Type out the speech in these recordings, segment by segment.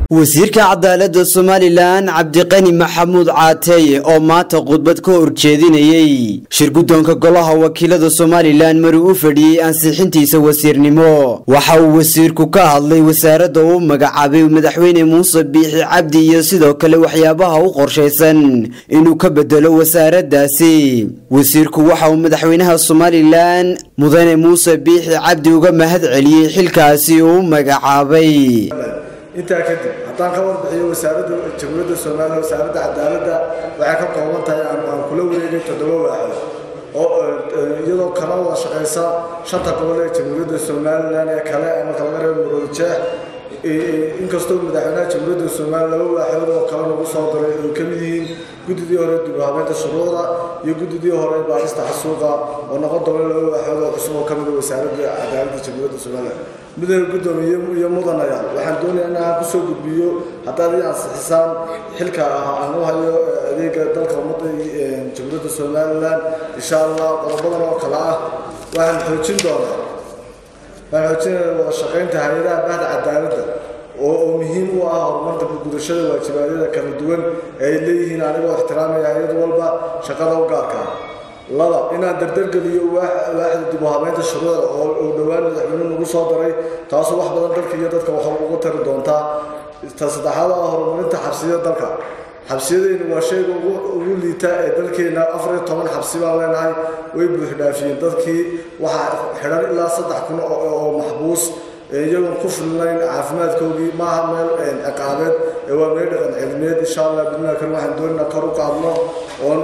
wasiirka cadaaladda somalilan cabdiqani maxamuud caateeye oo maanta khudbad ka horjeedinayey shirguddoonka golaha wakiilada somalilan mari u fadhiyey ansixintiisa wasiirnimo waxa uu wasiirku ka hadlay wasaaradda uu magacaabay madaxweyne muuse biixi cabdi iyo sidoo kale waxyaabaha u qorshaysan inuu ka bedelo wasaaraddaasi wasiirku waxa uu madaxweynaha somalilan mudane muuse biixi cabdi uga mahad celiyey xilkaasi uu magacaabay intaa kadib haddaan ka warbixiyo wasaaradda jamhuuriyadda soomaaliya wasaaradda cadaaladda waxay ka kooban tahay aan kula wareegay toddoba waaxood oo iyadoo kala wada shaqaysa shanta gobol ee jamhuuriyadda somalilan ee kale marka laga reebo muroodijeex inkastoo madaxweynaha jamhuuriyadda somaliya laba waaxood oo kale lagu soo daray ay ka mid yihiin guddidii hore dibhabeynta shuruucda iyo guddidii hore baarista xasuuqa oo noqon doona laba waaxood oo cusub oo ka mid a wasaaradda cadaaladda jamhuuriyadda somaliya mudane guddoomiye iyo mudanayaal waxaan doonayaa in aan kusoo gudbiyo haddaad ii ansixisaan xilka ah aan u hayo adeega dalka ummadda jamhuuriyadda somalilan insha allah qodobadan oo kale ah waxaan xoojin doonaa waxaan xoojinaya wada shaqaynta hay-adaha bahda cadaaladda oo oo muhiim u ah horumarka gudashada waajibaadyada kala duwan ee ay leeyihiin anigoo ixtiraamaya hay-ad walba shaqada u gaarka ah laba inaan dardargeliyo waaxda dib u habeynta shuruucda oo dhowaan madaxweynuhu nagu soo daray taasoo wax badan dalka iyo dadka wax uga tari doontaa ta saddexaad ah horumarinta xabsiyada dalka xabsiyadeynu waa shayga ugu liita ee dalkeena afar iyo toban xabsi baan leenahay way buuxdhaafiyeen dadkii waxaa xidhan ilaa saddex kun oo maxbuus iyagoon ku filnayn caafimaadkoodii maaha meel ciqaabeed ee waa meel dhaqan cilmiyeed insha allah bidnaa kale waxaan doonayna kor u qaadno oon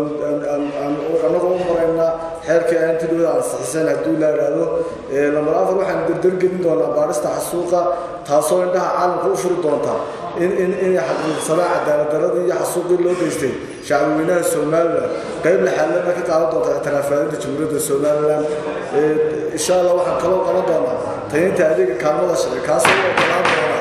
annagoo u marayna xeerkii aanti dhowda ansixiseen hadduu la idhaahdo lambar afar waxaan dardargelin doonaa baarista xasuuqa taasoo indhaha caalamka u furi doonta in in inay xaqiiqsadaan cadaaladdaradii iyo xasuuqii loo geystay shacbweynaha somalilan qayb laxaalana ka qaadan doonta ictiraafaalinta jamhuuriyadda somalilan insha allah waxaan kaloo qaban doonaa tayinta adeega kaalmada sharci kaasoo u ogolaan doona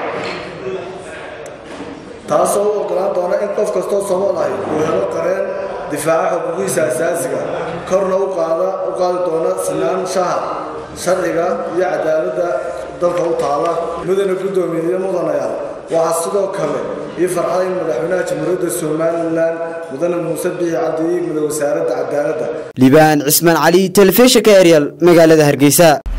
taasoo u ogolaan doona in qof kastoo somal ahi uu helo qareen difaaca xuquuqiisa asaasiga korna u qaada u qaadi doona sinaan shaha sharciga iyo cadaaladda dalka u taala mudane guddoomiye iyo mudanayaal waxaa sidoo kale ii farxada in madaxweynaha jamhuuriyadda somalilan mudane muuse biixi cabdi iigmada wasaaradda cadaaladda libaan cismaan cali telefishinka eryal magaalada hargeysa